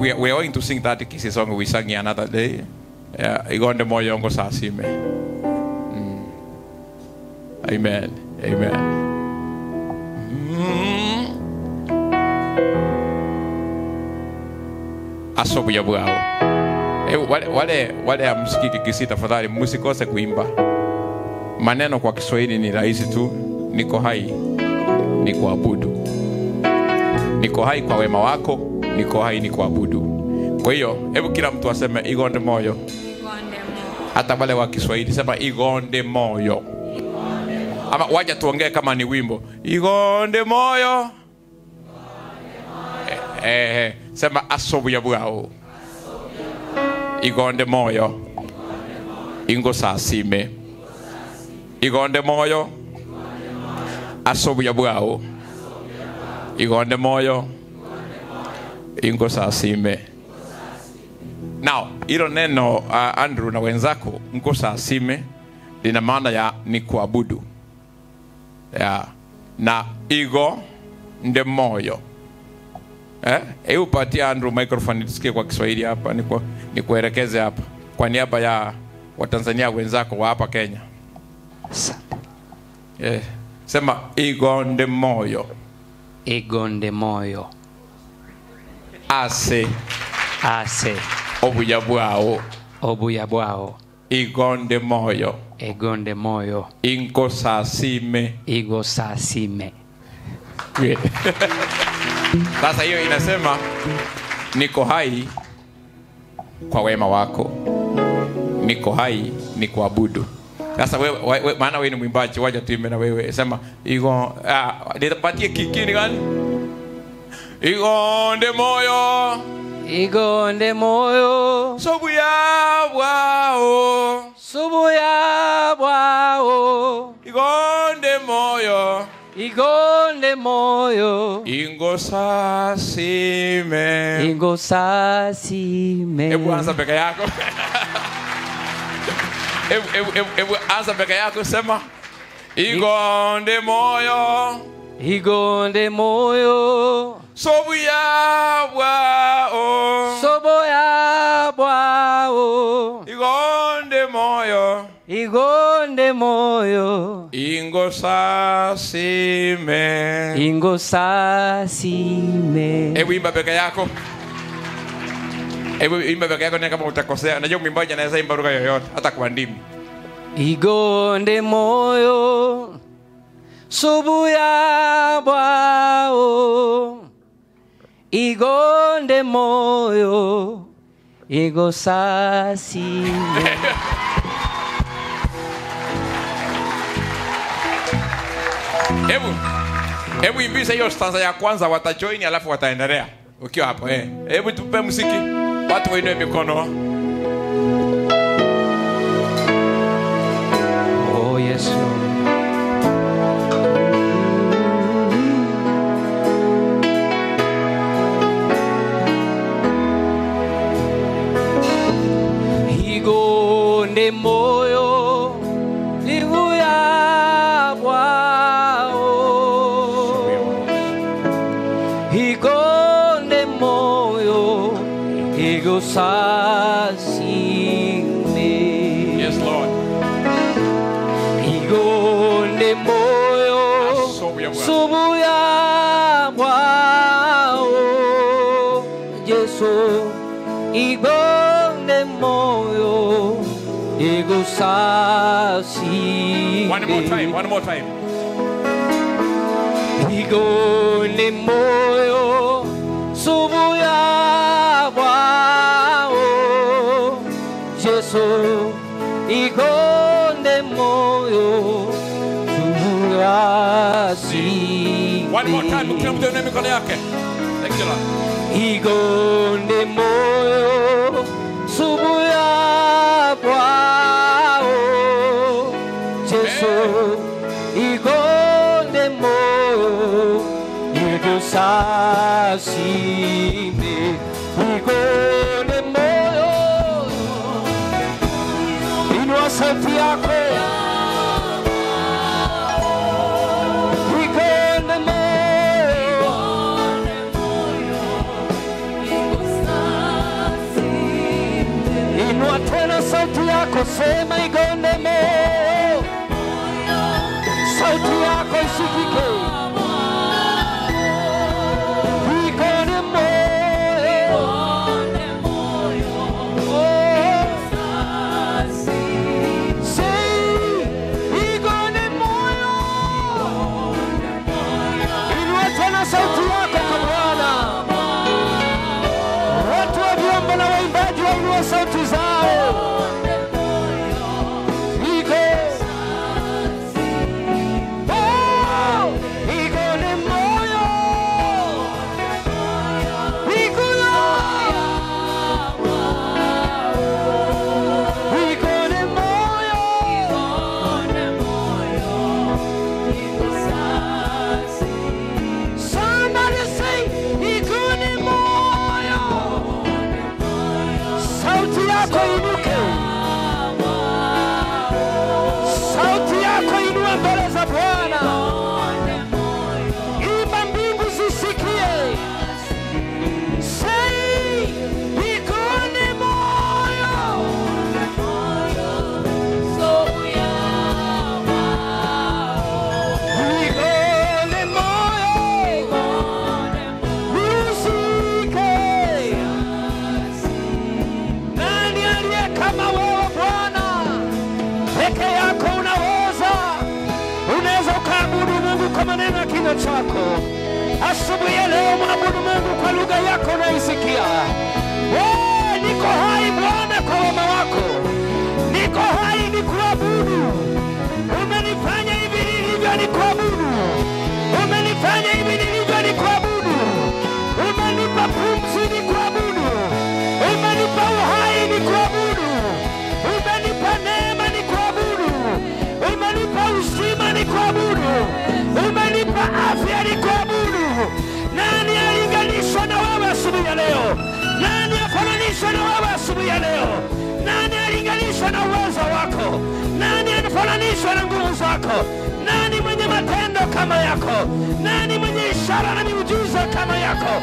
we, we are going to sing that kisi song we sang another day. Yeah, igonde moyo wangu saa sime. Mm. Amen. Amen. Mm. Asobuya bwao. Eh, wale wale wale amsikiki kisi tafadhali msikose kuimba. Maneno kwa Kiswahili ni rahisi tu. Niko hai ni kuabudu. Niko hai kwa wema wako, niko hai ni kuabudu. Kwa hiyo hebu kila mtu aseme igonde moyo. Hata wale wa Kiswahili sema igonde moyo. Ama waja tuongee kama ni wimbo. Igonde moyo. Eh, eh, sema asobuya bwao. Igonde moyo. Ingo sasime. Igonde moyo. Asobuya bwao. Igonde moyo. Ingo sasime. Now, hilo neno uh, Andrew na wenzako mko sasime lina maana ya ni kuabudu. Yeah. Na igo nde moyo. Eh? Hebu patia Andrew microphone tusikie kwa Kiswahili hapa niku, nikuelekeze hapa kwa niaba ya Watanzania wenzako wa hapa Kenya. Eh. Sema igonde moyo igonde moyo ase ase obuya bwao obuya bwao igonde moyo egonde moyo inkosasime igo sasime Great. Sasa hiyo inasema niko hai kwa wema wako, niko hai ni kuabudu. Sasa wewe, wewe maana wewe ni mwimbaji, waja tuimbe na wewe, sema igo ah, nitapatie kikini gani? Igonde moyo igonde moyo sobuya bwao, subuya bwao igonde moyo igonde moyo ingo sasime. ingo sasime Hebu anza peke yako. Hebu hebu hebu hebu anza peke yako sema igonde moyo igonde moyo sobuya bwao soboya bwao igonde moyo igonde moyo ingo sasime. ingo sasime Hebu imba peke yako. Hebu imba peke yako, na kama utakosea. Najua mwimbaji anaweza imba lugha yoyote, hata kwa ndimi. igonde moyo subuya bwao igonde moyo igo sasime hebu hebu imbisa hiyo stanza ya kwanza watajoini alafu wataendelea ukiwa hapo eh. hebu tupe muziki watu wainue mikono oh yesu igonde moyo livuya bwao igonde moyo igosasime yes lord igonde moyo Asobuya bwao. subuya bwao yesu igonde moyo igosasime one more time one more time igonde moyo subuya bwao yesu igonde moyo subuya si one more time kila mtu ainue mikono yake thank you lord igonde moyo subuya bwao yesu igonde moyo igusasime igonde moyo inua sauti yako igonde moyo yako sema igonde moyo sauti yako isikike igonde moyo oh. Say, igonde moyo inua tena sauti yako kwa Bwana watu wa vyombo na waimbaji wainua sauti zao Iko. Oh, igonde moyo Ikuyo. Igonde moyo Somebody say, igonde moyo sauti yako inuke, sauti yako inue mbele za Bwana, imba mbingu zisikie. Say, igonde moyo, igonde moyo, usike. Nani aliye kama wewe Bwana? Peke yako unaweza, unaweza ukaabudu Mungu kwa maneno ya kinywa chako. Asubuhi ya leo mwabudu Mungu kwa lugha yako unaisikia. Wewe niko hai Bwana kwa wema wako, niko hai ni kuabudu. Umenifanya hivi nilivyo ni kuabudu, umenifanya hivi nilivyo ni kuabudu, umenipa pumzi ni kuabudu, umenipa uhai ni kuabudu, umenipa neema ni kuabudu, umenipa uzima ni kuabudu, umenipa afya ni kuabudu. Nani alinganishwa na wewe asubuhi ya leo? Nani afananishwa na wewe asubuhi ya leo? Nani alinganishwa na uwezo wako? Nani anafananishwa na nguvu zako? Nani mwenye matendo kama yako? Nani mwenye ishara na miujiza kama yako?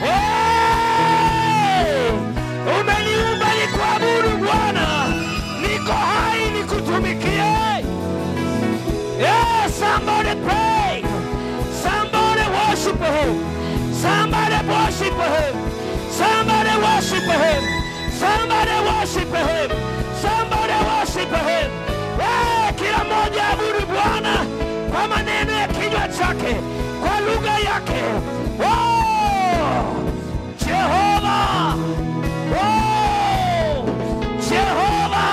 Hey! Umeniumba ni kuabudu Bwana, niko hai nikutumikie. Yeah, somebody pray. Somebody worship him. Somebody worship him. Somebody worship him. Somebody worship him. Somebody worship him. Eh, kila mmoja abudu Bwana kwa maneno ya kinywa chake, kwa lugha yake. Oh, Jehova. Oh, Jehova.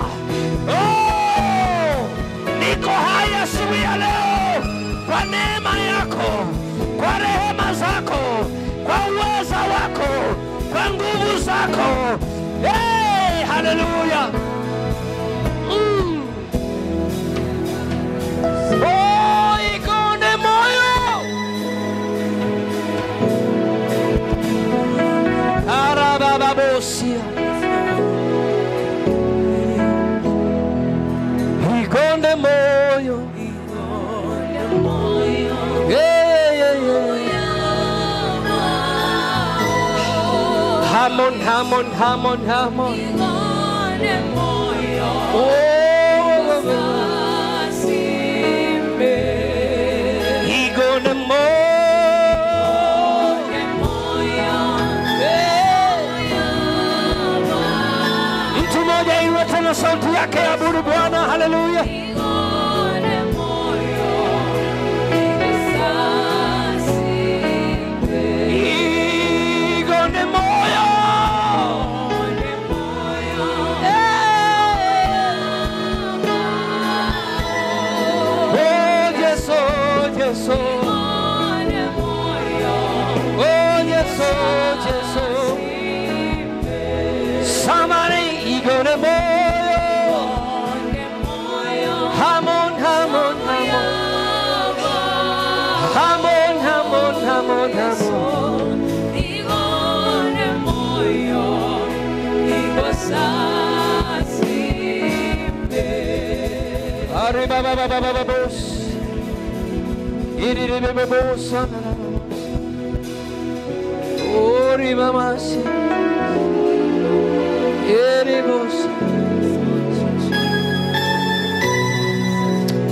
Oh, niko hai asubuhi ya leo kwa neema yako, kwa rehema zako, kwa uweza wako, kwa nguvu zako. Hey, haleluya! Mm. Oh, ikonde moyo arabababosia ikonde moyo Yeah, yeah, yeah. Hamon, Hamon, Hamon, Hamon. Oh, igone moyo. Mtu mmoja inue tena sauti yake abudu Bwana, haleluya. Igone moyo. Oh, Yesu, Yesu. Oh, Yesu, Yesu. Somebody igone moyo. Hamon, Hamon, Hamon. Hamon, Hamon, Hamon, Hamon. Ari ba ba ba ba ba ba bos. Iri ri ba ba bos. Ori mama si.